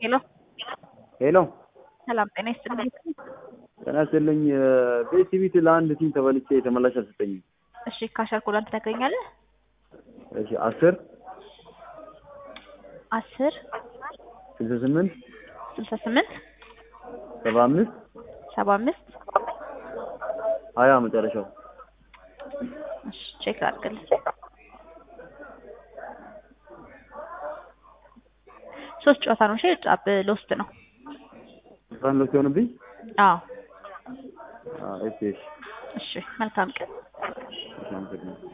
ሄሎ ሄሎ ሰላም ጤና ይስጥልኝ። ጤና ይስጥልኝ። ቤሲቢት ለአንድ ቲም ተበልቼ ተመላሽ አልሰጠኝም። እሺ ካሸር ኮዳን ትነግረኛለህ? እሺ አስር አስር ስልሳ ስምንት ስልሳ ስምንት ሰባ አምስት ሰባ አምስት ሀያ መጨረሻው እሺ ቼክ አድርግልኝ። ሶስት ጨዋታ ነው። እሺ ጫብ ሎስት ነው። ሳን ሎስ የሆንብኝ አዎ እሺ እሺ እሺ መልካም ቀን። እሺ አመሰግናለሁ።